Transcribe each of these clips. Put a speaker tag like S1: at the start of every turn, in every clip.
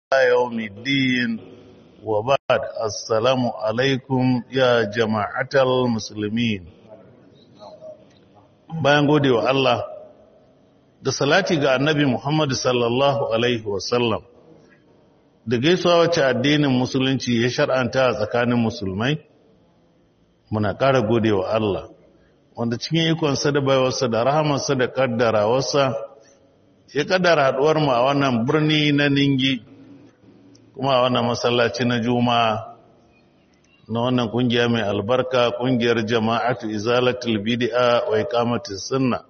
S1: يوم الدين وبعد السلام عليكم يا جماعة المسلمين bayan gode wa Allah da salati ga annabi Muhammad sallallahu alaihi wasallam da gaisuwa wacce addinin musulunci ya shar'anta a tsakanin musulmai muna ƙara gode wa Allah wanda cikin ikonsa da baiwarsa da rahamarsa da ƙaddarawarsa ya ƙaddara haɗuwar mu a wannan birni na ningi kuma a wannan masallaci na juma'a na wannan ƙungiya mai albarka ƙungiyar jama'atu izalatul bid'a wa iqamatus sunna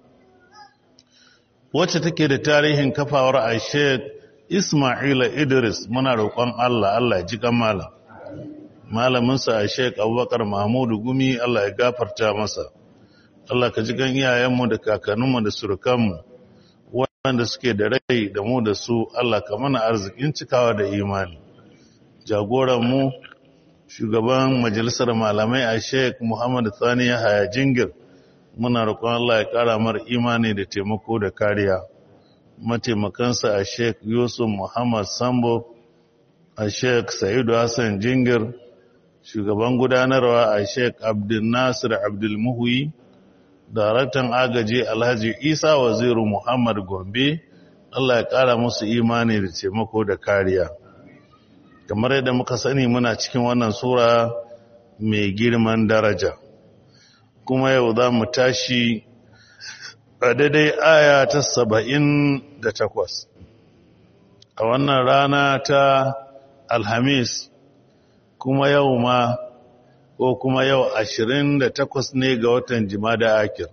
S1: wacce take da tarihin kafawar a Sheikh Ismaila Idris muna roƙon Allah Allah ya ji kamala malaminsa a Sheikh Abubakar Mahmudu Gumi Allah ya gafarta masa Allah ka ji gan iyayenmu da kakanninmu da surukanmu wanda suke da rai da mu da su Allah ka mana arzikin cikawa da imani jagoranmu shugaban majalisar malamai a Sheikh Muhammad Sani Yahaya Jingir muna roƙon Allah ya ƙara mar imani da taimako da kariya mataimakansa a Sheikh Yusuf Muhammad Sambo a Sheikh Sa'idu Hassan Jingir shugaban gudanarwa a Sheikh Abdul Nasir Abdul Muhyi daraktan agaji Alhaji Isa Waziru Muhammad Gombe Allah ya ƙara musu imani da taimako da kariya kamar yadda muka sani muna cikin wannan sura mai girman daraja kuma yau za mu tashi a daidai aya ta saba'in da takwas a wannan rana ta alhamis kuma yau ma ko kuma yau ashirin da takwas ne ga watan jimada akir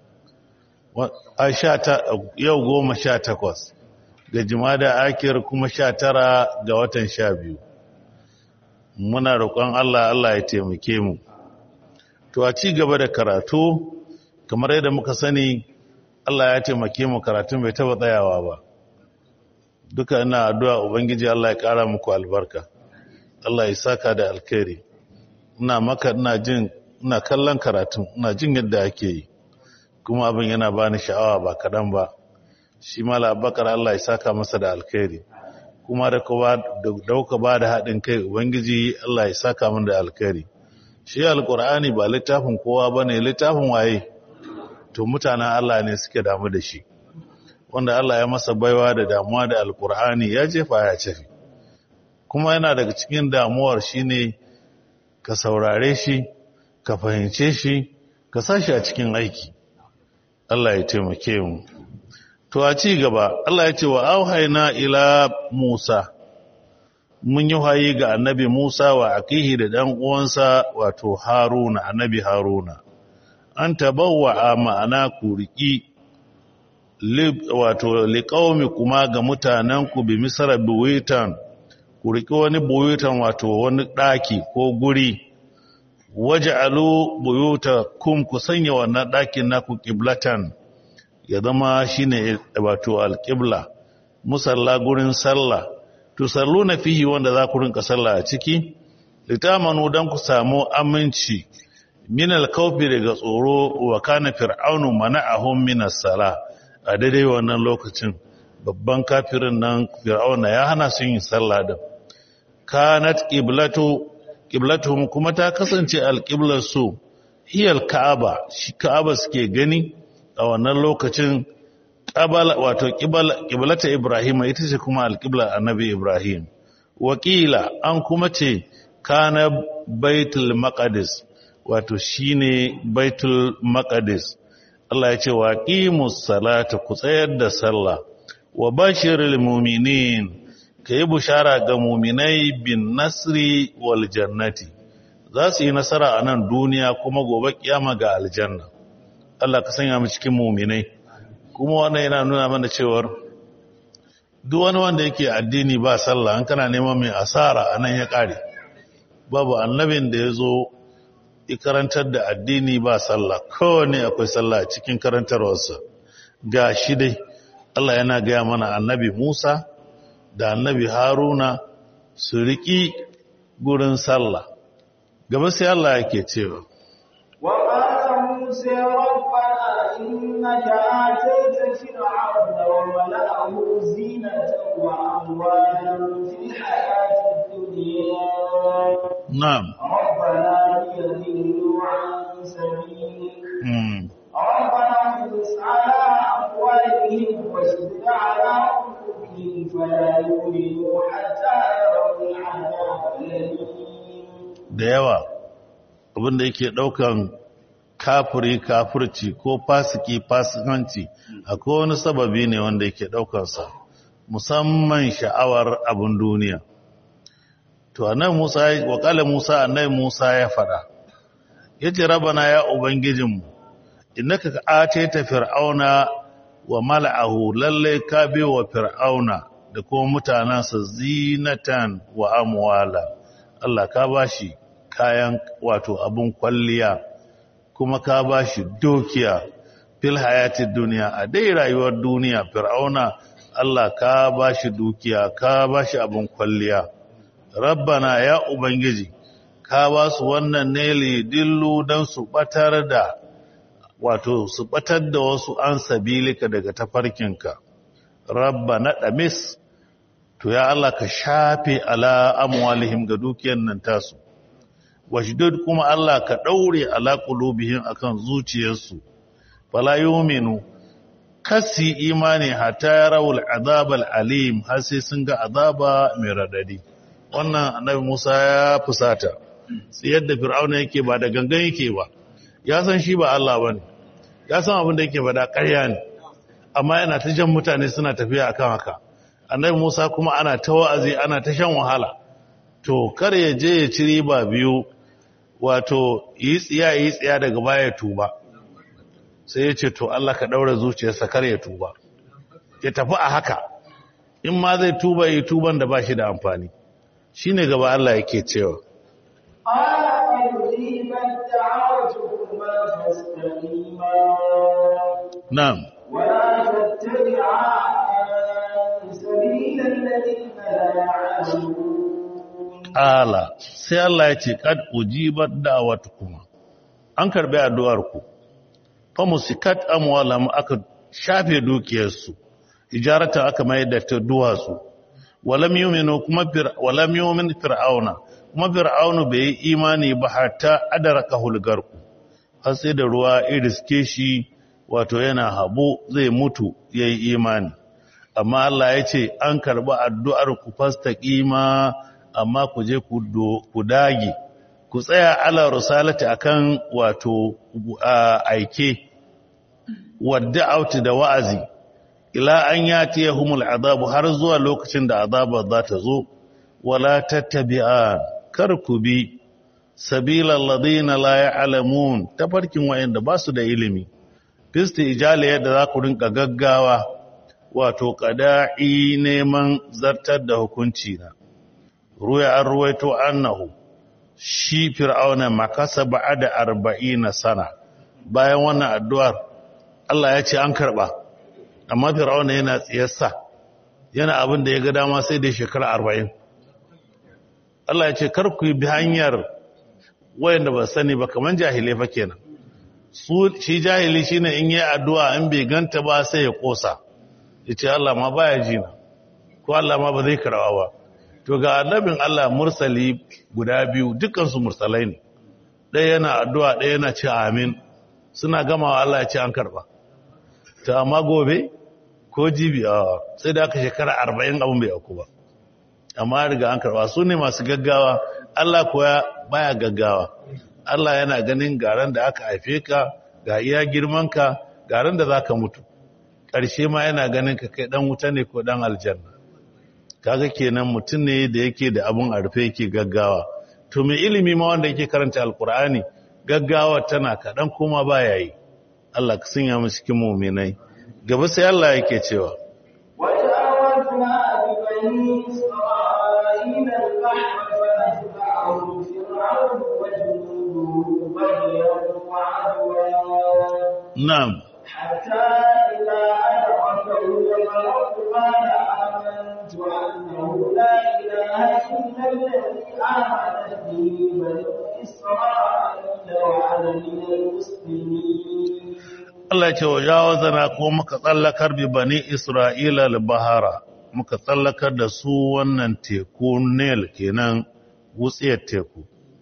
S1: yau goma sha takwas ga jimada akir kuma sha tara ga watan sha biyu muna roƙon Allah Allah ya taimake mu to a ci gaba da karatu kamar yadda muka sani Allah ya taimake mu karatun bai taba tsayawa ba duka ina addu'a ubangiji Allah ya ƙara muku albarka Allah ya saka da alkhairi ina maka ina jin ina kallon karatun ina jin yadda ake yi kuma abin yana bani sha'awa ba kaɗan ba shi mala abakar Allah ya saka masa da alkhairi kuma da dauka ba da haɗin kai ubangiji Allah ya saka min da alkhairi shi alkur'ani ba littafin kowa ba ne littafin waye to mutanen Allah ne suke damu da shi wanda Allah ya masa baiwa da damuwa da alkur'ani ya jefa ya cefi kuma yana daga cikin damuwar shine ka saurare shi ka fahimce shi ka sashi a cikin aiki Allah ya taimake mu to a ci gaba Allah ya ce wa auhayna ila Musa mun yi wayi ga annabi Musa wa akihi da dan uwansa wato Haruna annabi Haruna an tabawwa ma'ana kuriki wato liqaumi kuma ga mutanen ku bi misra buwitan kuriki wani buwitan wato wani daki ko guri waj'alu buyutakum ku sanya wannan dakin naku qiblatan ya zama shine wato alqibla musalla gurin sallah tusalluna fihi wanda za ku rinka sallah a ciki litamanu dan ku samu aminci min alkawfi daga tsoro wa kana fir'aunu mana'ahum min as-sala a daidai wannan lokacin babban kafirin nan fir'auna ya hana su yin sallah da kanat qiblatu qiblatuhum kuma ta kasance alqiblar su hiya alka'aba shi ka'aba suke gani a wannan lokacin qabala wato qiblata ibrahim ita ce kuma alqiblar annabi ibrahim wakila an kuma ce kana baitul maqdis wato shine baitul maqdis Allah ya ce wa qimus salata ku tsayar da sallah wa bashiril mu'minin kayi bushara ga mu'minai bin nasri wal jannati za su yi nasara a nan duniya kuma gobe kiyama ga aljanna Allah ka sanya mu cikin mu'minai kuma wannan yana nuna mana cewar duk wani wanda yake addini ba sallah an kana neman mai asara anan ya kare babu annabin da ya zo karantar da addini ba sallah kowane akwai sallah a cikin karantarwarsa ga shi dai Allah yana gaya mana annabi Musa da annabi Haruna su riƙi gurin sallah gaba sai Allah yake cewa
S2: wa qala musa rabbana innaka atayta fir'auna wa mala'ahu zinatan wa amwalan fil
S1: na'am
S2: ربنا ليضلوا عن سبيلك
S1: mm.
S2: ربنا اطمس على أموالهم واشدد على قلوبهم فلا يؤمنوا حتى يروا العذاب الأليم
S1: da yawa abinda yake daukan kafiri kafirci ko fasiki fasikanci akwai wani sababi ne wanda yake daukansa musamman sha'awar abin duniya to annabi Musa wa kala Musa annabi Musa ya fada yace rabana ya ubangijinmu innaka atayta fir'auna wa mala'ahu lalle ka bi wa fir'auna da kuma mutanansa zinatan wa amwala Allah ka bashi kayan wato abun kwalliya kuma ka bashi dukiya fil hayatid duniya a dai rayuwar duniya fir'auna Allah ka bashi dukiya ka bashi abun kwalliya rabbana ya ubangiji ka ba su wannan ne dillu don su batar da wato su batar da wasu an sabilika daga tafarkinka rabbana damis to ya Allah ka shafe ala amwalihim ga dukiyar nan tasu washdud kuma Allah ka daure ala qulubihim akan zuciyarsu fala yu'minu kasi imani hatta yarawul azabal alim har sai sun ga azaba mai radadi wannan annabi Musa ya fusata sai yadda fir'auna yake ba da gangan yake ba ya san shi ba Allah bane ya san abin da yake faɗa ƙarya ne amma yana ta jan mutane suna tafiya akan haka annabi Musa kuma ana ta wa'azi ana ta shan wahala to kar ya je ya ci riba biyu wato yi tsiya yi tsiya daga baya tuba sai ya ce to Allah ka daura zuciyarsa kar ya tuba ya tafi a haka in ma zai tuba yi tuban da ba shi da amfani shine gaba Allah yake cewa
S2: قال قد أجيبت دعوتكما فاستقيما
S1: na'am
S2: ولا تتبعان سبيل الذين لا يعلمون
S1: ala sai Allah ya ce kad ujibat da'watukuma an karbi addu'ar ku fa musikat amwalam aka shafe dukiyarsu ijarata aka mai da ta duwatsu walam yu'minu kuma fir walam yu'min fir'auna kuma fir'aunu bai yi imani ba hatta adaraka hulgarku har sai da ruwa iriske shi wato yana habo zai mutu yayi imani amma Allah ya ce an karbi addu'ar ku fastaqima amma ku je ku do- ku dage ku tsaya ala rusalati akan wato a, aike wadda auti da wa'azi ila an yati yahumul azabu har zuwa lokacin da azaba za ta zo wala tattabi'a kar ku bi sabilal ladina la ya'lamun tafarkin wayanda ba su da ilimi fisti ijali yadda za ku rinka gaggawa wato qada'i neman zartar da hukunci na ruya an ruwaito annahu shi fir'auna makasa ba'ada arba'ina sana bayan wannan addu'ar Allah ya ce an karba amma fir'auna yana tsiyarsa yana abin da ya ga dama sai da shekara arba'in Allah ya ce kar ku bi hanyar wayanda ba sani ba kaman jahilai fa kenan su shi jahili shine in yi addu'a in bai ganta ba sai ya kosa yace Allah ma baya jina ko Allah ma ba zai karawa ba to ga annabin Allah mursali guda biyu dukansu mursalai ne ɗaya yana addu'a ɗaya yana ce amin suna gamawa Allah ya ce an karɓa ta amma gobe ko jibi a sai da aka shekara arba'in abin bai auku ba amma riga an karɓa su ne masu gaggawa Allah kuwa baya gaggawa Allah yana ganin garan da aka haife ka ga iya girmanka garan da za ka mutu ƙarshe ma yana ganin ka kai ɗan wuta ne ko ɗan aljanna kaga kenan mutum ne da yake da abun a rufe yake gaggawa to mai ilimi ma wanda yake karanta alkur'ani gaggawa tana kaɗan kuma ba ya yi Allah ka sanya mu cikin muminai gaba sai Allah yake cewa
S2: وجاوزنا ببني إسرائيل البحر فأتبعهم فرعون وجنوده بغيا وعدوا
S1: na'am
S2: حتى إذا أدركه الغرق قال آمنت أنه لا إله إلا الذي آمنت به بنو إسرائيل وأنا من المسلمين
S1: Allah ya ce wa jawazana ko muka tsallakar bi bani Isra'ila al-bahara muka tsallakar da su wannan teku Nil kenan wutsiyar teku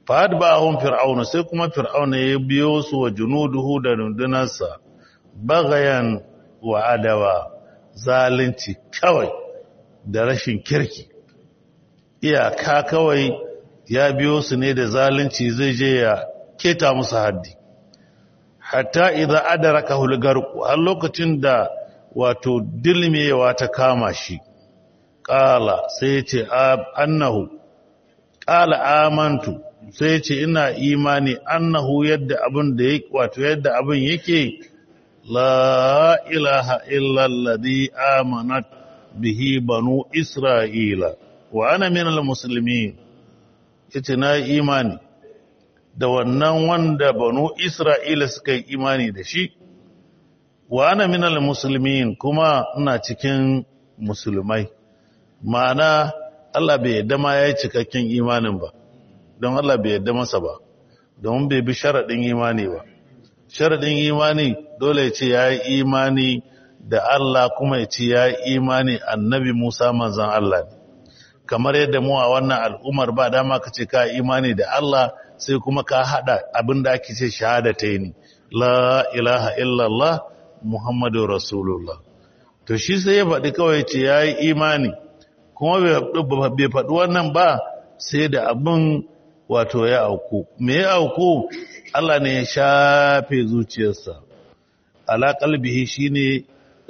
S1: fahad ba hun fir'auna sai kuma fir'auna ya biyo su wa junuduhu da rundunarsa bagayan wa adawa zalunci kawai da rashin kirki iyaka kawai ya biyo su ne da zalunci zai je ya keta musu haddi hatta idza adraka hulgarku har lokacin da wato dilmewa ta kama shi qala sai ce annahu qala amantu sai ce ina imani annahu yadda abin da yake wato yadda abin yake la ilaha illa alladhi amanat bihi banu isra'ila wa ana minal muslimin yace na imani da wannan wanda banu isra'ila suka yi imani da shi wa ana minal muslimin kuma ina cikin musulmai ma'ana Allah bai yadda ma ya yi cikakken imanin ba don Allah bai yadda masa ba don bai bi sharaɗin imani ba sharaɗin imani dole ya ce ya yi imani da Allah kuma ya ce ya yi imani annabi Musa manzan Allah ne kamar yadda mu a wannan al'ummar ba dama ka ce ka imani da Allah sai kuma ka haɗa abin da ake ce shahada ta yi la ilaha illallah muhammadu rasulullah to shi sai ya faɗi kawai ce ya yi imani kuma bai faɗi wannan ba sai da abin wato ya auku me ya auku Allah ne ya shafe zuciyarsa ala qalbihi shine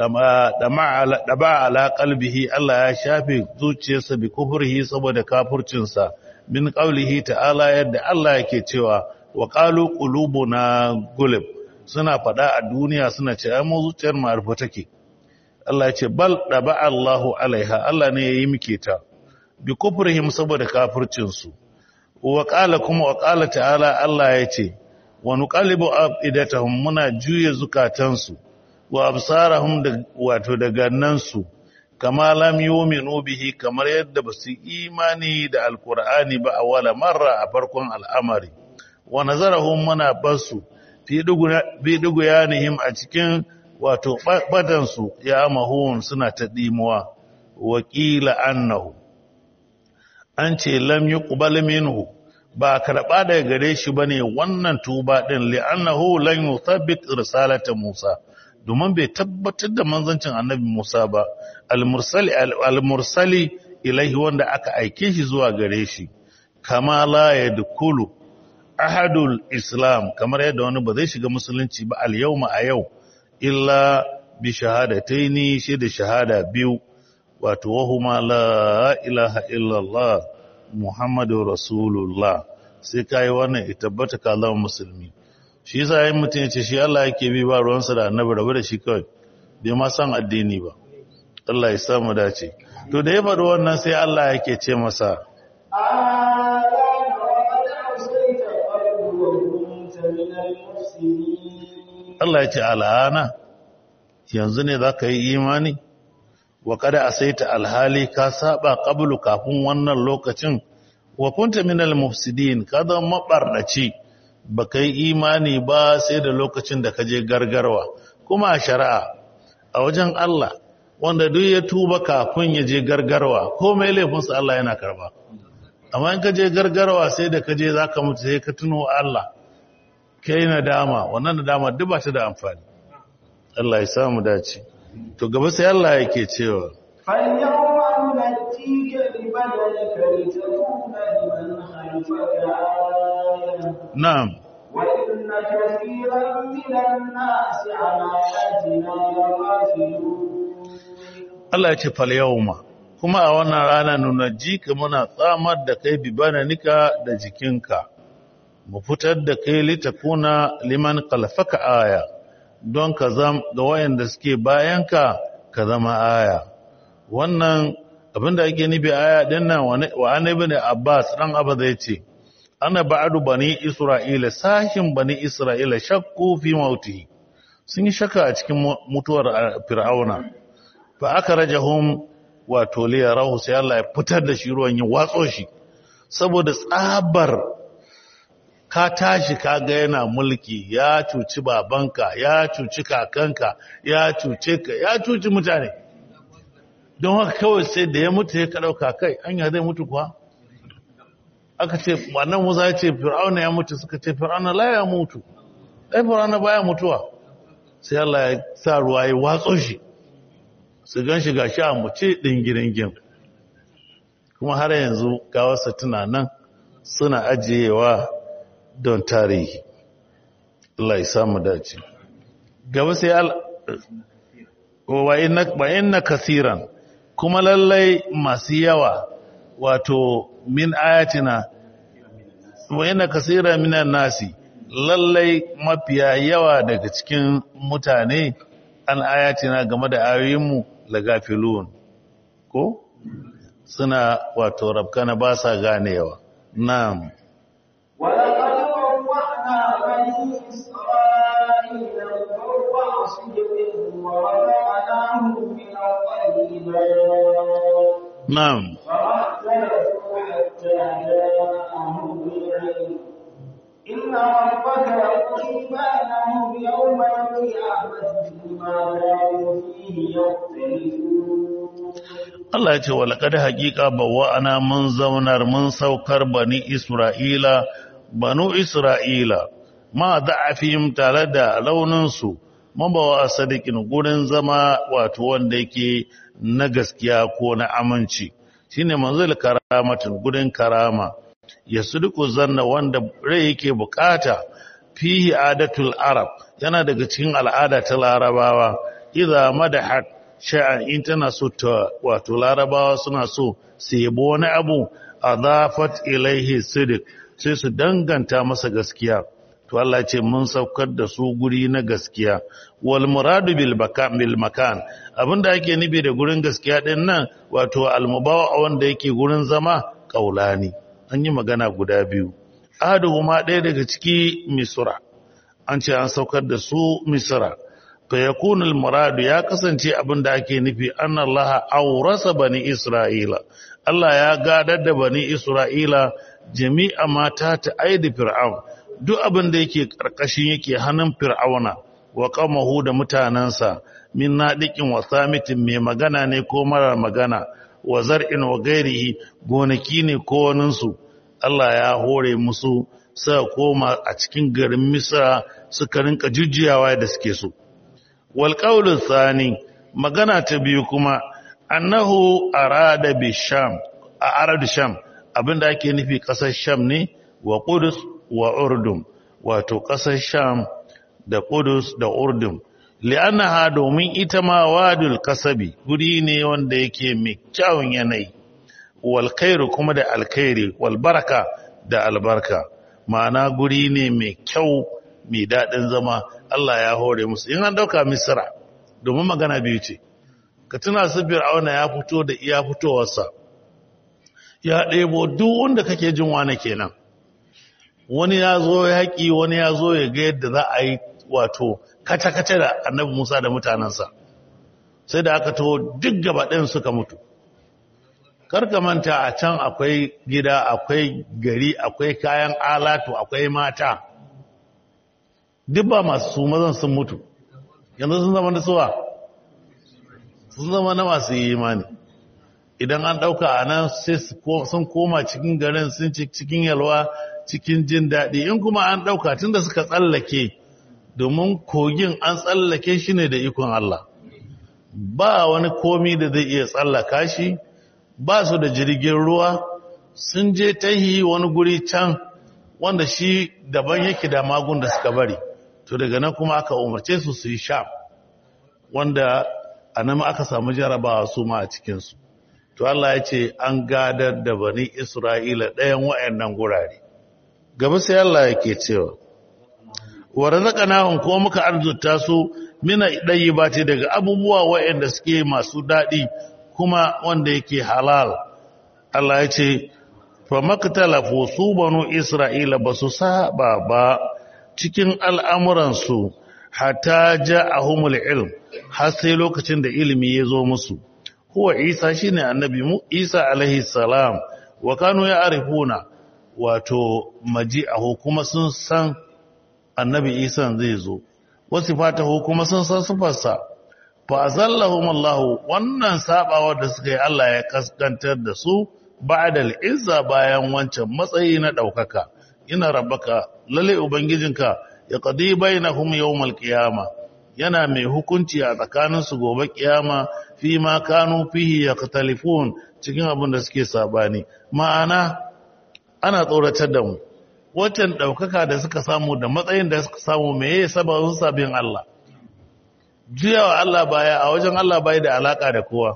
S1: dama ala qalbihi Allah ya shafe zuciyarsa bi kufrihi saboda kafircinsa min qaulihi ta'ala yadda Allah yake cewa wa qalu qulubuna gulub suna fada a duniya suna ce ai mu zuciyar mu arfa take Allah ya ce bal daba Allahu alaiha Allah ne yayi muke ta bi kufrihim saboda kafircinsu wa qala kuma wa qala ta'ala Allah ya ce wa nuqallibu afidatahum muna juye zukatansu wa absarahum da wato da gannansu kama lam yu'minu bihi kamar yadda basu imani da alqur'ani ba a wala marra a farkon al'amari wa nazarahum muna basu fi dugu bi dugu yanihim a cikin wato badansu ya mahun suna ta dimuwa wa qila annahu an ce lam yuqbal minhu ba karɓa daga gare shi bane wannan tuba din li'annahu lan yuthabbit risalata Musa domin bai tabbatar da manzancin annabi Musa ba al-mursali al-mursali ilaihi wanda aka aike shi zuwa gare shi kama la yadkhulu ahadul islam kamar yadda wani ba zai shiga musulunci ba al-yawma a yau illa bi shahadataini shi da shahada biyu wato wahuma la ilaha illallah muhammadu rasulullah sai kai wannan ita tabbata ka zama musulmi shi yasa yayin mutum yace shi Allah yake bi ba ruwansa da annabi rabu da shi kawai bai ma san addini ba Allah ya samu dace to da ya faɗi wannan sai Allah yake ce masa Allah ya ce al'ana yanzu ne za ka yi imani wa kada a saita alhali ka saba qablu kafin wannan lokacin wa kunta minal mufsidin ka zama mabarnaci ba kai imani ba sai da lokacin da ka je gargarwa kuma a shari'a a wajen Allah wanda duk ya tuba kafin ya je gargarwa komai laifinsa Allah yana karba amma in ka je gargarwa sai da ka je za ka mutu sai ka tuno Allah kai nadama wannan nadama duk ba ta da amfani Allah ya samu dace to gaba sai Allah yake cewa
S2: فاليوم ننجيك ببدنك لتكون لمن خلفك آية
S1: na'am
S2: وإن كثيرا من الناس عن آياتنا لغافلون
S1: Allah ya ce fal yawma kuma a wannan rana nuna jika muna tsamar da kai bibananika da jikinka mu fitar da kai litakuna liman kalfaka aya don ka zam ga wayanda suke bayanka ka zama aya wannan abinda ake nufi aya din nan wa annabi ne Abbas dan Abba zai ce ana ba'du bani Isra'ila sahin bani Isra'ila shakku fi mautihi sun yi shakka a cikin mutuwar Fir'auna fa aka rajahum wato liyarahu sai Allah ya fitar da shi ruwan ya watso shi saboda tsabar ka tashi ka ga yana mulki ya cuci babanka ya cuci kakanka ya cuce ka ya cuci mutane don haka kawai sai da ya mutu ya ka dauka kai anya zai mutu kuwa aka ce wannan musa ya ce fir'auna ya mutu suka ce fir'auna la ya mutu ai fir'auna baya mutuwa sai Allah ya sa ruwa ya watso shi su gan shi gashi a mace ɗingiringin kuma har yanzu gawarsa tuna nan suna ajiyewa don tarihi Allah ya samu dace gaba sai al wa inna kasiran kuma lallai masu yawa wato min ayatina wa inna kasiran minan nasi lallai mafiya yawa daga cikin mutane an ayatina game da ayoyinmu lagafilun ko suna wato rabkana ba sa ganewa na'am
S2: ولقد روحنا بني إسرائيل البر صدق ورزقناهم من الطيبات
S1: na'am
S2: فما اختلفوا حتى جاءهم العلم إن ربك يقضي بينهم يوم القيامة فيما كانوا فيه يختلفون
S1: Allah ya ce wa laqad haqiqa bawa'ana mun zaunar mun saukar bani Isra'ila banu Isra'ila ma da'afihim tare da launin su mabawa sadiqin gurin zama wato wanda yake na gaskiya ko na aminci shine manzil karamatin gurin karama yasduqu zanna wanda rai yake bukata fihi adatul arab yana daga cikin al'ada ta larabawa idza madahat sha'an in tana so ta wato larabawa suna so su yabo wani abu adafat ilaihi sidiq sai su danganta masa gaskiya to Allah ce mun saukar da su guri na gaskiya wal muradu bil makan bil makan abinda ake nufi da gurin gaskiya din nan wato al mubawa wanda yake gurin zama kaulani an yi magana guda biyu ahaduhuma ɗaya daga ciki misra an ce an saukar da su misra fayakun al-muradu ya kasance abin da ake nufi annallaha aurasa bani isra'ila Allah ya gadar da bani isra'ila jami'a mata ta aidi fir'aun duk abin da yake karkashin yake hannun fir'auna wa qamahu da mutanansa min nadiqin wa samitin mai magana ne ko mara magana wa zar'in wa gairihi gonaki ne ko waninsu Allah ya hore musu suka koma a cikin garin Misra suka rinka jujjuyawa da suke so والقول الثاني magana ta biyu kuma annahu arada bi sham a arad sham abinda ake nufi kasar sham ne wa qudus wa urdum wato kasar sham da qudus da urdum li'annaha domin ita ma wadul kasabi guri ne wanda yake mai kyawun yanayi wal khairu kuma da alkhairi wal baraka da albarka ma'ana guri ne mai kyau mai daɗin zama Allah ya hore musu in an dauka misra domin magana biyu ce ka tuna su fir'auna ya fito da iya fitowarsa ya ɗebo duk wanda kake jin wani kenan wani ya zo yaƙi wani ya zo ya ga yadda za a yi wato kace-kace da annabi musa da mutanensa sai da aka taho duk gaba ɗin suka mutu karka manta a can akwai gida akwai gari akwai kayan alatu akwai mata duk ba masu mazan sun mutu yanzu sun zama da suwa sun zama na masu yi imani idan an ɗauka a nan sai sun koma cikin garin sun cikin yalwa cikin jin daɗi in kuma an ɗauka tun da suka tsallake domin kogin an tsallake shi ne da ikon Allah ba wani komi da zai iya tsallaka shi ba su da jirgin ruwa sun je tahi wani guri can wanda shi daban yake da magun da suka bari to daga nan kuma aka umarce su su yi sham wanda a nan aka samu jarabawa su ma a cikinsu to Allah ya ce an gadar da bani Isra'ila ɗayan wa'annan gurare gaba sai Allah yake cewa wa razaqnahum ko muka arzuta su mina ce daga abubuwa wa'anda suke masu daɗi kuma wanda yake halal Allah ya ce fa maktalafu su banu Isra'ila basu saba ba cikin al'amuransu hata ja a humul ilm har sai lokacin da ilimi ya zo musu. Kuwa Isa shi ne annabi mu Isa alaihi salam wa kanu ya arifuna wato maji a kuma sun san annabi Isa zai zo, wasu fata kuma sun san sufarsa. Fa azallahum Allah wannan sabawa da suka yi Allah ya kaskantar da su ba'da al-izza bayan wancan matsayi na daukaka ina rabbaka lalle ubangijinka ya qadi bainahum yawmal qiyama yana mai hukunci a tsakanin su gobe kiyama fi ma kanu fihi yaqtalifun cikin abin da suke sabani ma'ana ana tsoratar da mu waccan daukaka da suka samu da matsayin da suka samu meye sababin sabin Allah juyawa Allah baya a wajen Allah bai da alaka da kowa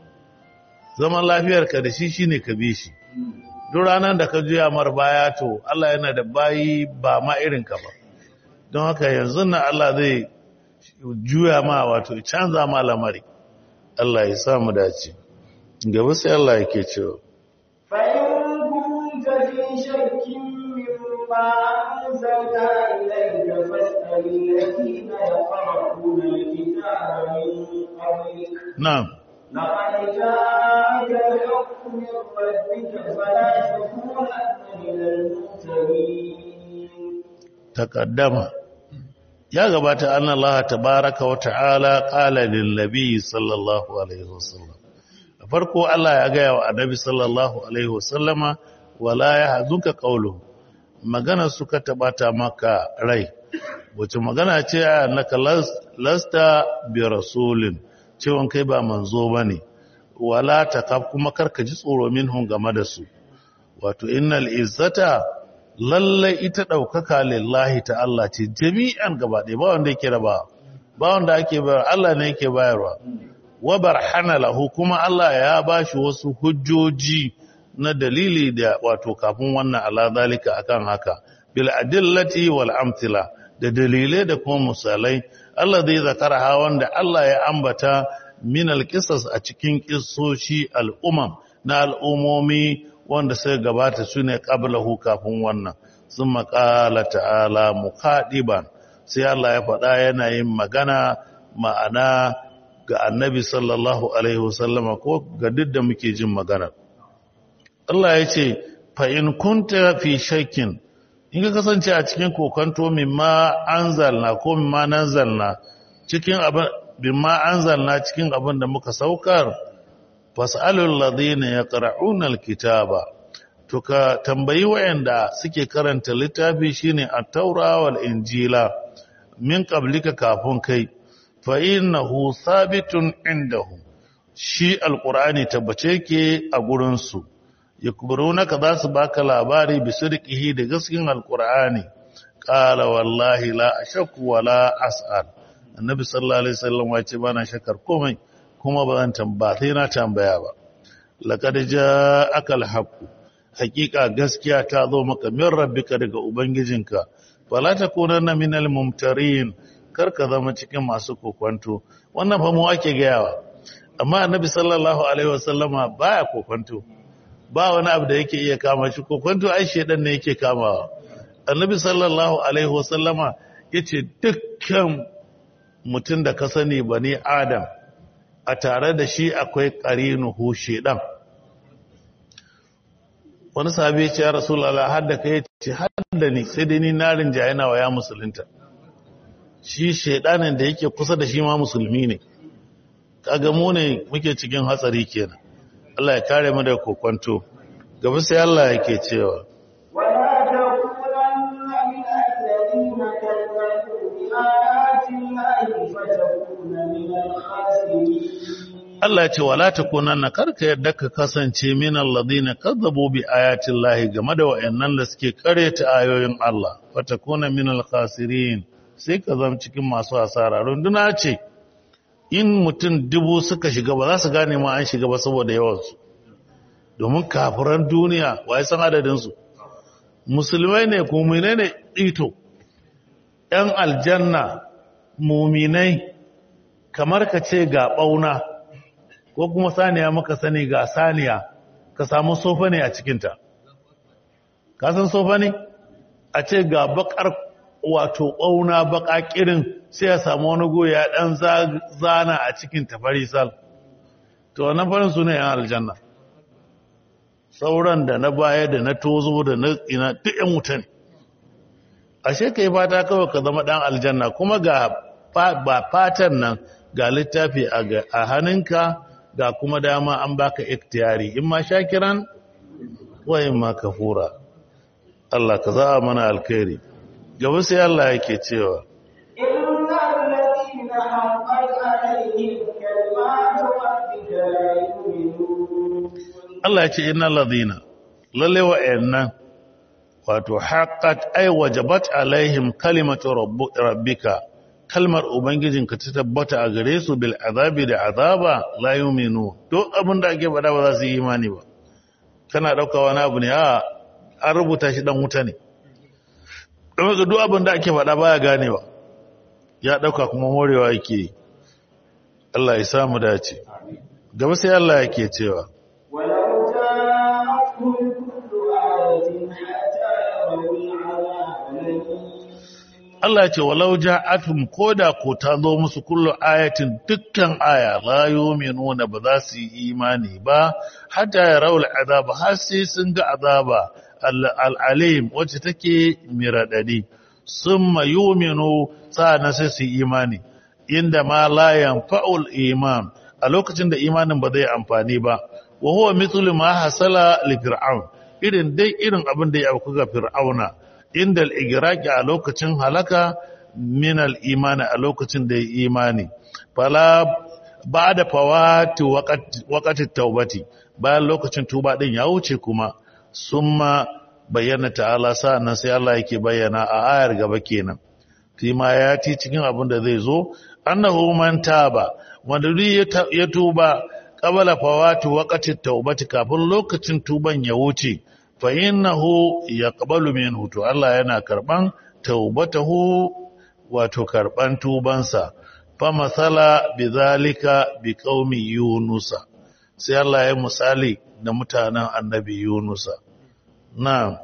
S1: zaman lafiyarka da shi shine ka bi shi duk ranar da ka juya mar baya to Allah yana da bayi ba ma irin ka ba don haka yanzu na Allah zai juya ma wato canza ma lamari Allah ya samu dace gaba sai Allah yake cewa
S2: فإن كنت في شك مما أنزلنا إليك فاسأل الذين يقرؤون الكتاب من قبلك
S1: na'am
S2: لقد جاءك الحق من ربك فلا تكونن من الممترين
S1: takaddama ya gabata an Allah tabaraka wa ta'ala qala lin nabi sallallahu alaihi wasallam da farko Allah ya gaya wa annabi sallallahu alaihi wasallama wala yahzunka qawluhu magana suka tabata maka rai wace magana ce annaka lasta bi rasulin cewon kai ba manzo bane wala takaf kuma karka ji tsoro minhum game da su wato innal izzata lallai ita ɗaukaka lillahi ta Allah ce jami'an gaba ɗaya ba wanda yake raba ba wanda ake bayar Allah ne yake bayarwa wa barhana lahu kuma Allah ya bashi wasu hujjoji na dalili da wato kafin wannan ala zalika akan haka bil adillati wal amthila da dalilai da kuma misalai Allah zai zakara ha wanda Allah ya ambata min al a cikin kissoshi al'umam na al'umomi wanda sai gabata su ne ƙablahu kafin wannan sun maƙala ta'ala mukaɗiban sai Allah ya faɗa yana yin magana ma'ana ga annabi sallallahu Alaihi wasallama ko ga duk da muke jin magana. Allah ya ce, fa'in kunta fi shakkin, in ka kasance a cikin kokanto mimma an zalna ko mimma nan zalna cikin abin mimma an zalna cikin abin da muka saukar fas'alul ladina yaqra'una alkitaba to ka tambayi wayanda suke karanta littafi shine at-taura wal injila min qablika kafin kai fa innahu sabitun indahu shi alqur'ani tabbace yake a gurin su yakburunaka za su baka labari bi sirqihi da gaskiyar alqur'ani qala wallahi la ashku wala as'al annabi sallallahu alaihi wasallam ya ce bana shakar komai kuma ba zan tambaya sai na tambaya ba laqad ja'aka al-haqq haqiqa gaskiya ta zo maka min rabbika daga ubangijinka fala takunanna minal mumtarin kar ka zama cikin masu kokwanto wannan fa mu ake gayawa amma annabi sallallahu alaihi wasallama baya kokwanto ba wani abu da yake iya kama shi kokwanto ai shedan ne yake kamawa annabi sallallahu alaihi wasallama yace dukkan mutum da ka sani bani adam a tare da shi akwai ƙarinuhu shedan wani sahabi ya ce ya rasulallah har da kai ce har da ni sai dai ni narin jayana wa ya musulunta shi shedanin da yake kusa da shi ma musulmi ne kaga mu ne muke cikin hatsari kenan Allah ya kare mu da kokwanto gaba sai Allah yake cewa
S2: ولا تكونن من الذين كذبوا بآيات الله فتكون من الخاسرين
S1: Allah ce wala takunanna karka yadda ka kasance min alladhina kazzabu bi ayati llahi game da wayannan da suke kareta ayoyin Allah fatakuna min alkhasirin sai ka zama cikin masu asara runduna ce in mutum dubu suka shiga ba za su gane ma an shiga ba saboda yawansu domin kafiran duniya wai san adadin su musulmai ne mu'minai ne ito ‘yan aljanna muminai kamar ka ce ga ɓauna ko kuma saniya maka sani ga saniya ka samu sofa ne a cikinta ka san sofa ne a ce ga bakar wato ɓauna baka kirin sai ya samu wani goya ɗan zana a cikin tafarisal to wannan farin su ne ‘yan aljanna sauran da na baya da na tozo da na ina duk ‘yan wuta ne ashe ka yi fata kawai ka zama ɗan aljanna kuma ga ba fatan nan ga littafi a hannunka ga kuma dama an baka iktiyari in ma shakiran wa imma kafura Allah ka za mana alkhairi gaba sai Allah yake cewa
S2: إن الذين حقت عليهم كلمات ربك لا يؤمنون
S1: Allah ya ce innal ladina lalle wa'annan wato haqqat ay wajabat alaihim kalimatu rabbu- rabbika kalmar ubangijinka ta tabbata a gare su bil azabi da azaba la yu'minu duk abin da ake faɗa ba za su yi imani ba kana dauka wani abu ne a an rubuta shi dan wuta ne don haka duk abin da ake faɗa baya ganewa ya dauka kuma morewa yake yi. Allah ya samu dace gaba sai Allah yake cewa
S2: ولو جاءتهم كل آية حتى يروا العذاب الأليم
S1: Allah ce walau ja'atum koda ko ta zo musu kullu ayatin dukkan aya la yu'minuna ba za su yi imani ba hatta yarawul azab har sai sun ga azaba al-alim wacce take miradadi summa yu'minu sa'ana sai su yi imani inda ma la yanfa'ul iman a lokacin da imanin ba zai amfani ba wa huwa mithlu ma hasala li fir'aun irin dai irin abin da ya auku ga fir'auna inda al'igiraki a lokacin halaka min al'imani a lokacin da ya imani fala ba da fawati wakati taubati bayan lokacin tuba ɗin ya wuce kuma sun ma bayyana ta'ala sa'annan sai Allah yake bayyana a ayar gaba kenan fi ma ya ti cikin abin da zai zo annahu man taba wanda duk ya tuba qabala fawati waqati taubati kafin lokacin tuban ya wuce fa innahu yaqbalu minhu to Allah yana karban taubatahu wato karban tubansa fa masala bizalika biqaumi yunusa sai Allah ya misali da mutanen annabi yunusa na'am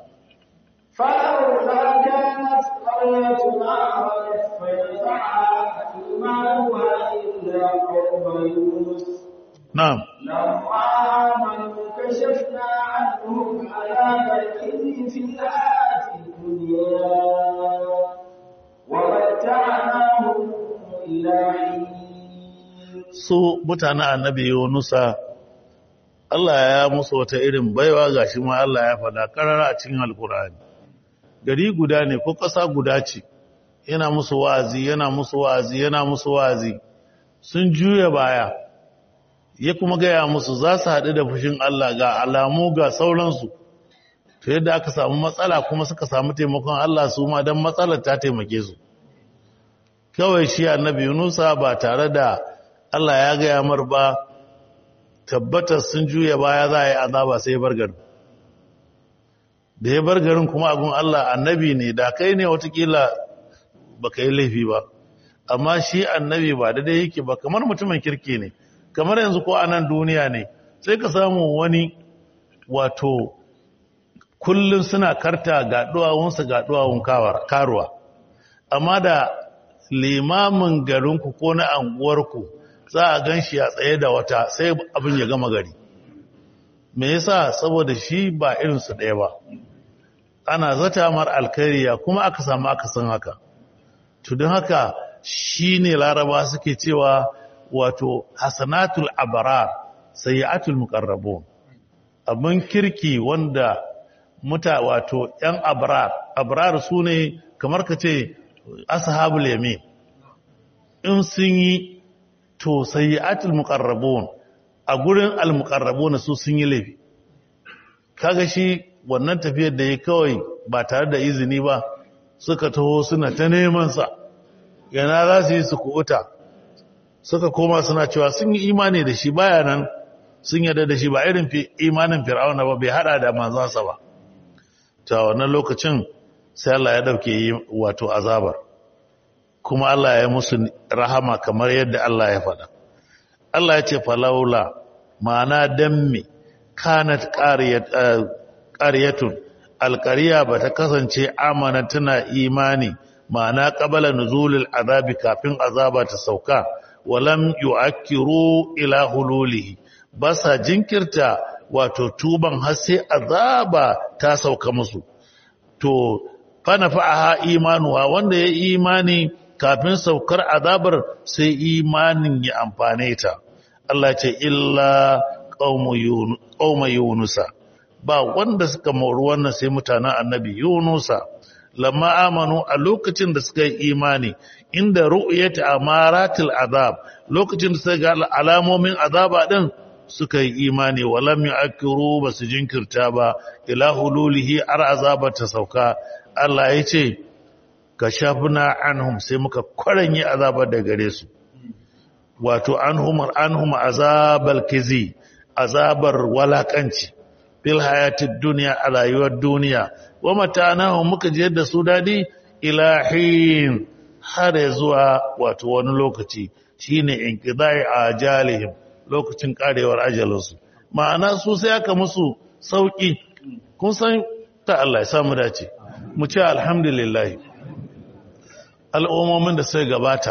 S2: فلولا كانت قرية آمنت فنفعها إيمانها إلا قوم يونس
S1: na'am
S2: لما آمنوا كشفنا عنهم عذاب الخزي في الحياة الدنيا ومتعناهم إلى حين
S1: su mutanen annabi yunusa Allah ya musu wata irin baiwa gashi ma Allah ya faɗa karara a cikin alkur'ani gari guda ne ko ƙasa guda ce yana musu wa'azi yana musu wa'azi yana musu wa'azi sun juya baya ya kuma gaya musu za su haɗu da fushin Allah ga alamu ga sauransu to yadda aka samu matsala kuma suka samu taimakon Allah su ma don matsalar ta taimake su kawai shi annabi Yunusa ba tare da Allah ya gaya mar ba tabbatar sun juya baya za a yi azaba sai ya bar garin da ya bar garin kuma agun Allah annabi ne da kai ne watakila ba ka yi laifi ba amma shi annabi ba da dai yake ba kamar mutumin kirki ne kamar yanzu ko a nan duniya ne sai ka samu wani wato kullum suna karta ga duwawunsa ga duwawun karuwa amma da limamin garinku ko na anguwarku za a gan shi a tsaye da wata sai abin ya gama gari me yasa saboda shi ba irinsu ɗaya ba ana zata mar alkhairiya kuma aka samu aka san haka to don haka shi ne laraba suke cewa wato hasanatul abrar sayyatul muqarrabun abin kirki wanda muta wato yan abrar abrar su ne kamar ka ce ashabul yamin in sun yi to sayyatul muqarrabun a gurin al muqarrabun su sun yi laifi kaga shi wannan tafiyar da ya kawai ba tare da izini ba suka taho suna ta neman sa yana za su yi su kuɓuta suka koma suna cewa sun yi imani da shi baya nan sun yarda da shi ba irin imanin fir'auna ba bai hada da manzansa ba ta wannan lokacin sai Allah ya dauke yi wato azabar kuma Allah ya musu rahama kamar yadda Allah ya faɗa Allah ya ce falaula ma'ana dammi kanat qaryatun alqariya bata kasance amana tana imani ma'ana qabala nuzulil azabi kafin azaba ta sauka walam yu'akkiru ila hululihi basa jinkirta wato tuban har sai azaba ta sauka musu to fa nafa'aha imanuha wanda ya imani kafin saukar azabar sai imanin ya amfane ta Allah ce illa qauma yunusa ba wanda suka mori wannan sai mutanen annabi yunusa lamma amanu a lokacin da suka yi imani inda ru'yati amaratil azab lokacin da suka ga alamomin azaba din suka yi imani walam yu'akkiru basu jinkirta ba ila hululihi ar azaba ta sauka Allah ya ce kashafna anhum sai muka kwaranye azaba da gare su wato anhum anhum azabal kizi azabar walakanci fil hayatid dunya a rayuwar duniya wa matanahu muka je da su dadi ilahin har zuwa wato wani lokaci shine inqidai ajalihim lokacin karewar ajalinsu ma'ana su sai aka musu sauki kun san ta Allah ya samu dace mu ce alhamdulillah al'ummomin da sai gabata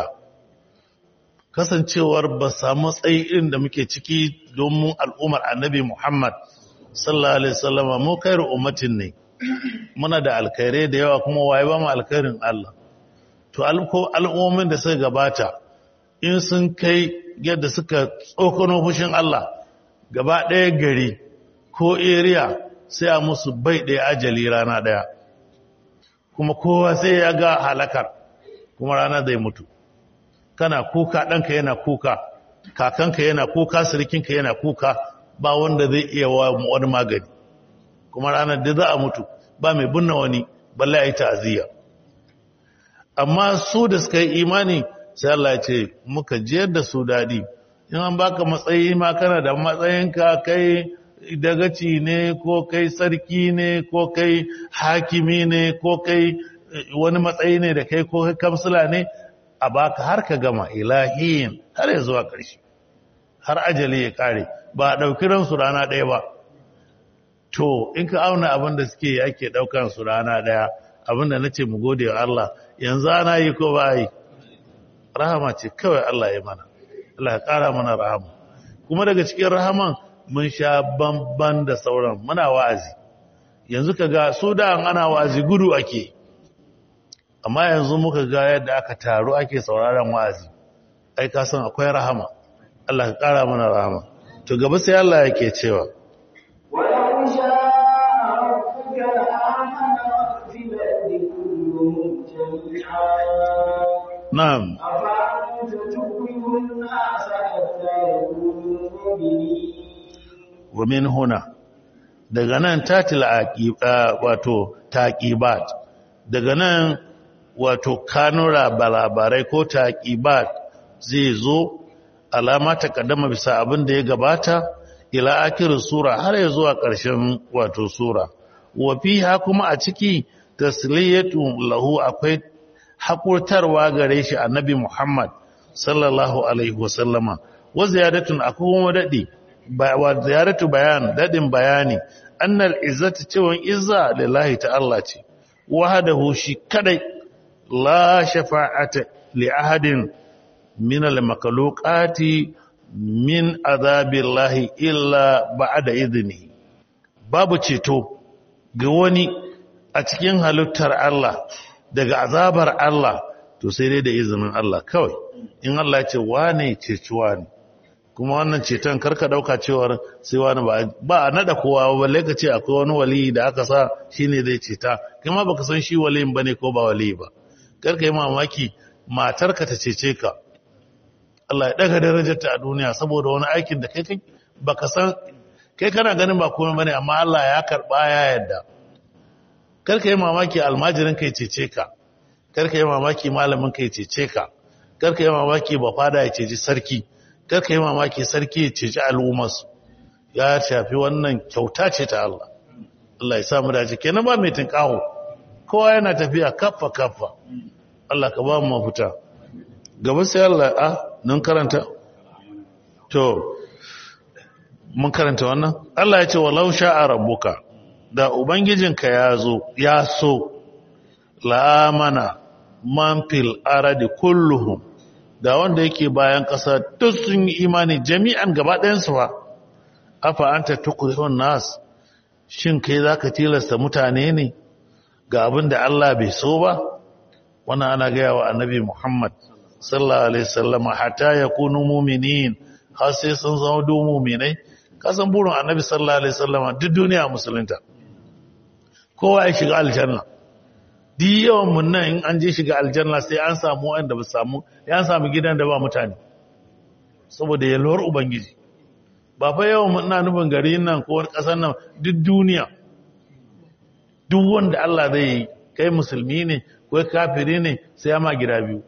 S1: kasancewar ba samu tsayi irin da muke ciki domin al'ummar annabi Muhammad sallallahu alaihi wasallama mu kairu ummatin ne muna da alkhairai da yawa kuma waye ba mu alkhairin Allah to al'ummomin da suka gabata in sun kai yadda suka tsokano fushin Allah gaba ɗaya gari ko area sai a musu bai ɗaya ajali rana ɗaya kuma kowa sai ya ga halakar kuma rana zai mutu kana kuka ɗanka yana kuka kakanka yana kuka sirikinka yana kuka ba wanda zai iya wa wani magani kuma ranar da za a mutu ba mai binne wani balle a yi ta'aziyya amma su da suka yi imani sai Allah ya ce muka jiyar da su daɗi in an baka matsayi ma kana da matsayinka kai dagaci ne ko kai sarki ne ko kai hakimi ne ko kai wani matsayi ne da kai ko kai kamsila ne a baka har ka gama ilahiyin har ya zuwa ƙarshe har ajali ya ƙare ba a ɗauki ransu rana ɗaya ba to in ka auna abin da suke yi ake ɗaukan su rana ɗaya abin da na ce mu gode wa Allah yanzu ana yi ko ba yi rahama ce kawai Allah ya mana Allah ya ƙara mana rahama kuma daga cikin rahaman mun sha bamban da sauran muna wa'azi yanzu ka ga su da ana wa'azi gudu ake amma yanzu muka ga yadda aka taru ake sauraron wa'azi ai ka san akwai rahama Allah ka ƙara mana rahama to gaba sai Allah yake cewa
S2: ولو شاء ربك لآمن من في الأرض كلهم جميعا
S1: na'am
S2: أفأنت تكره الناس حتى يكونوا مؤمنين
S1: wa min huna daga nan tatil aqiba wato taqibat daga nan wato kanura balabarai ko taqibat zai zo alama ta kaddama bisa abin da ya gabata ila akirin sura har ya zuwa ƙarshen wato sura wa fiha kuma a ciki tasliyatu lahu akwai hakurtarwa gare shi annabi Muhammad sallallahu alaihi wasallama wa ziyadatun akwai kuma dadi wa ziyaratu bayan dadin bayani annal izzatu cewan izza lillahi ta Allah ce wahdahu shi kadai la shafa'ata li ahadin min al makhluqati min azabillahi illa ba'da idni babu ceto ga wani a cikin halittar Allah daga azabar Allah to sai dai da izinin Allah kawai in Allah ya ce wane ceciwa ne kuma wannan ceton karka dauka cewar sai wani ba ba a nada kowa balle ka ce akwai wani wali da aka sa shine zai ceta kuma baka san shi waliyin bane ko ba wali ba karka yi mamaki matarka ta cece ka Allah ya daga darajarta a duniya saboda wani aikin da kai kai baka san kai kana ganin ba komai bane amma Allah ya karba ya yadda karka yi mamaki almajirin kai cece ka karka yi mamaki malamin kai cece ka karka yi mamaki ba fada ya ceci sarki karka yi mamaki sarki ya ceci al'ummarsu ya shafi wannan kyauta ce ta Allah Allah ya samu dace kenan ba mai tinkawo kowa yana tafiya kaffa kaffa Allah ka ba mu mafita gaba sai Allah a nan karanta to mun karanta wannan Allah ya ce walau sha'a rabbuka da ubangijinka ya zo ya so la'amana man fil aradi kulluhum da wanda yake bayan ƙasa duk sun yi imani jami'an gaba ɗayansu ba afa anta tukrihun nas shin kai zaka tilasta mutane ne ga abin da Allah bai so ba wannan ana gaya wa annabi Muhammad sallallahu alaihi wasallam hatta yakunu mu'minin har sai sun zama du mu'minai kasan burin annabi sallallahu alaihi wasallama duk duniya musulunta kowa ya shiga aljanna duk yawan mun nan in an je shiga aljanna sai an samu wanda ba samu ya samu gidan da ba mutane saboda yalwar ubangiji ba fa yawan mun na nufin gari nan ko wani kasar nan duk duniya duk wanda Allah zai yi kai musulmi ne ko kafiri ne sai ya ma gida biyu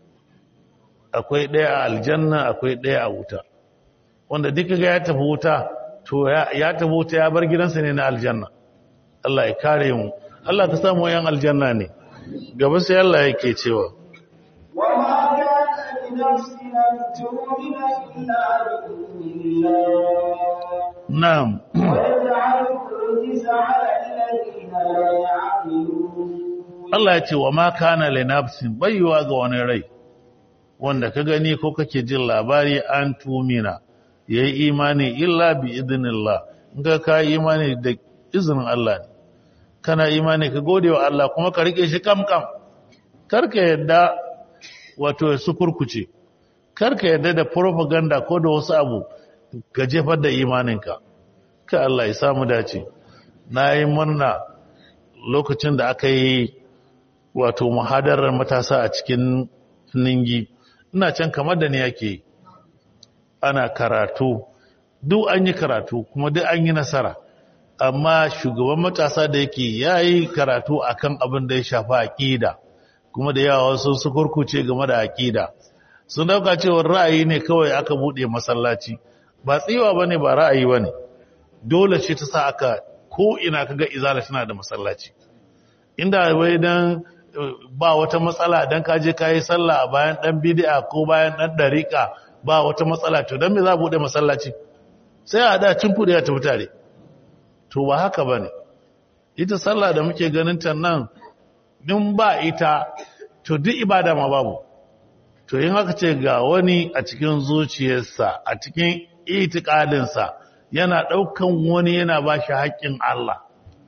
S1: akwai ɗaya a aljanna akwai ɗaya a wuta wanda duka ga ya tafi wuta to ya tafi wuta ya bar gidansa ne na aljanna Allah ya kare mu Allah ka samu yan aljanna ne gaba sai Allah yake cewa
S2: وما كان لنفس أن تؤمن إلا بإذن الله
S1: na'am
S2: ويجعل الرجس على الذين لا يعقلون
S1: Allah ya ce wa ma kana li nafsin bayyuwa ga wani rai wanda ka gani ko kake jin labari an tumina yayi imani illa bi idnillah in ka ka imani da izinin Allah ne kana imani ka gode wa Allah kuma ka rike shi kam kam karka yadda wato su kurkuce karka yadda da propaganda ko da wasu abu ka jefar da imaninka ka Allah ya samu dace na yi murna lokacin da aka yi wato muhadarar matasa a cikin ningi ina can kamar da ni yake ana karatu duk an yi karatu kuma duk an yi nasara amma shugaban matasa da yake ya yi karatu akan abin da ya shafi aƙida kuma da yawa wasu su kurkuce game da aƙida sun dauka cewar ra'ayi ne kawai aka buɗe masallaci ba tsiwa ba ne ba ra'ayi ba ne dole ce ta sa aka ko ina kaga izala tana da masallaci inda wai dan ba wata matsala dan ka je kai sallah a bayan dan bid'a ko bayan dan dariqa ba wata matsala to dan me za bude masallaci sai a da cin kudi ya tafi tare to ba haka bane ita sallah da muke ganin ta nan din ba ita to duk ibada ma babu to in haka ce ga wani a cikin zuciyarsa a cikin itikadinsa yana daukan wani yana ba shi haƙƙin Allah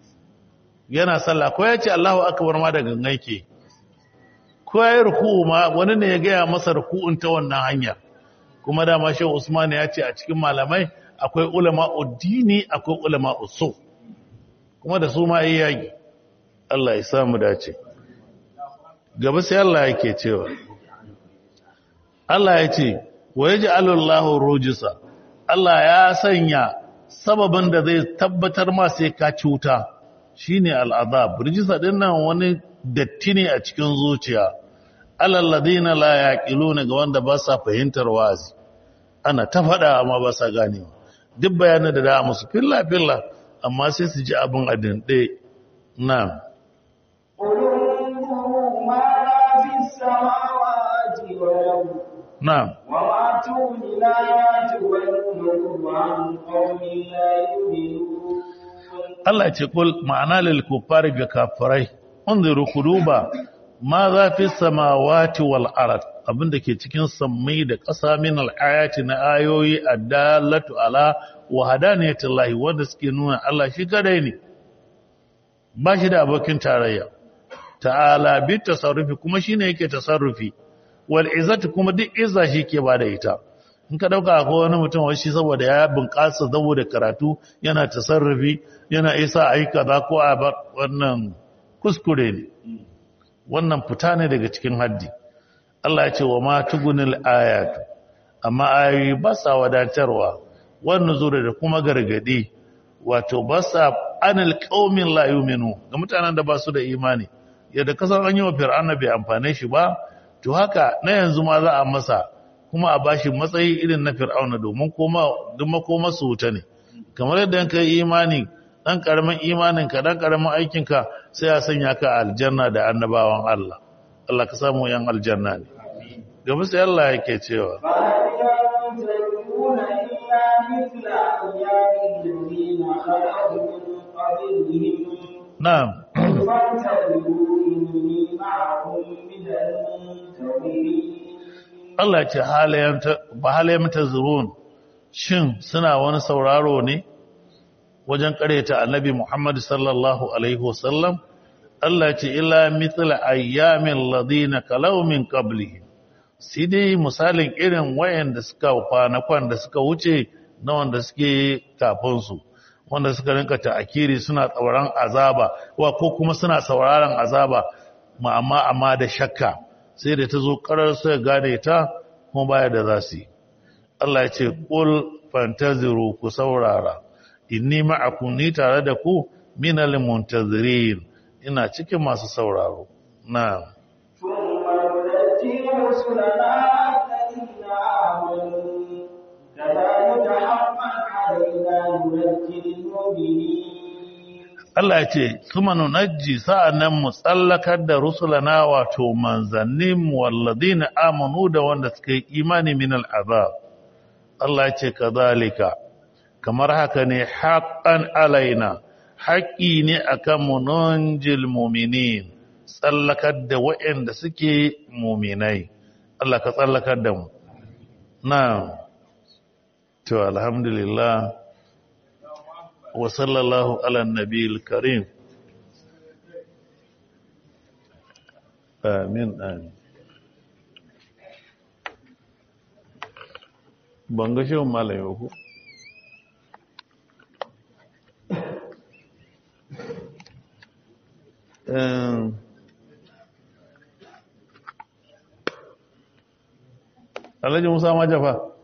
S1: yana sallah ko ya ce Allahu akbar ma da gangan ke ko ya yi ruku'u ma wani ne ya gaya masa ruku'un ta wannan hanya kuma dama shehu Usman ya ce a cikin malamai akwai ulama uddini akwai ulama usul kuma da su ma yi yaki Allah ya samu dace gaba sai Allah yake cewa Allah ya ce wa yaj'alu Allahu rujisa Allah ya sanya sababin da zai tabbatar ma sai ka cuta shine al'azab rijisa din nan wani datti ne a cikin zuciya alalladina la yaqiluna ga wanda ba sa fahimtar wazi ana ta faɗa amma ba sa ganewa duk bayanan da da musu filla filla amma sai su ji abin adin ɗaya na'am
S2: قل انظروا ماذا في السماوات والأرض
S1: na'am
S2: وما تغني الآيات والنذر عن قوم لا يؤمنون
S1: Allah ce kul ma'ana lil kuffari ga kafirai unziru kuduba ma za fi samawati wal ard abinda ke cikin sammai da ƙasa min al ayati na ayoyi addallatu ala wahdaniyatillahi wanda suke nuna Allah shi kadai ne ba shi da abokin tarayya ta'ala bi tasarrufi kuma shine yake tasarrufi wal izzati kuma duk izza shi ke bada ita in ka dauka ko wani mutum wai shi saboda ya bunƙasa saboda karatu yana tasarrufi yana isa a yi kaza ko a bar wannan kuskure ne wannan fita ne daga cikin haddi Allah ya ce wa ma tugunil ayatu amma ayoyi ba sa wadatarwa wannan zure da kuma gargadi wato ba sa anil qaumin la yu'minu ga mutanen da ba su da imani yadda kasan an yi wa fir'auna bai amfane shi ba to haka na yanzu ma za a masa kuma a bashi matsayi irin na fir'auna domin koma duk makoma su wuta ne kamar yadda ka yi imani dan karamin imanin ka dan karamin aikin ka sai a sanya ka aljanna da annabawan Allah Allah ka samu yan aljanna ne gaba sai Allah yake cewa
S2: فهل ينتظرون إلا مثل أيام الذين خلقوا من قبلهم
S1: na'am
S2: فانتظروا إني معكم من المنتظرين
S1: Allah ce halayen ta ba halayen tazurun shin suna wani sauraro ne wajen kareta annabi Muhammad sallallahu alaihi wasallam Allah ce illa mithla ayyamin ladina kalau min qablihim sai dai misalin irin wayanda suka kwanakwan da suka wuce na wanda suke kafinsu wanda suka rinka ta'akiri suna tsauraran azaba wa ko kuma suna sauraron azaba ma amma amma da shakka sai da ta zo karar sai gane ta kuma baya da za su yi Allah ya ce qul fantaziru ku saurara inni ma'akum ni tare da ku minal muntazirin ina cikin masu sauraro na'am
S2: ثم ننجي رسلنا الذين آمنوا كذلك حقا علينا ننجي المؤمنين
S1: Allah ya ce kuma nunajji sa'annan mu tsallakar da rusulana wato manzannin walladina amanu da wanda suka yi imani min al'azab Allah ya ce kazalika kamar haka ne haqqan alaina haƙƙi ne akan mu nunjil mu'minin tsallakar da waɗanda suke mu'minai Allah ka tsallakar da mu na to alhamdulillah وصلى الله على النبي الكريم آمين آمين banga shi malam yau ku Alhaji Musa Majafa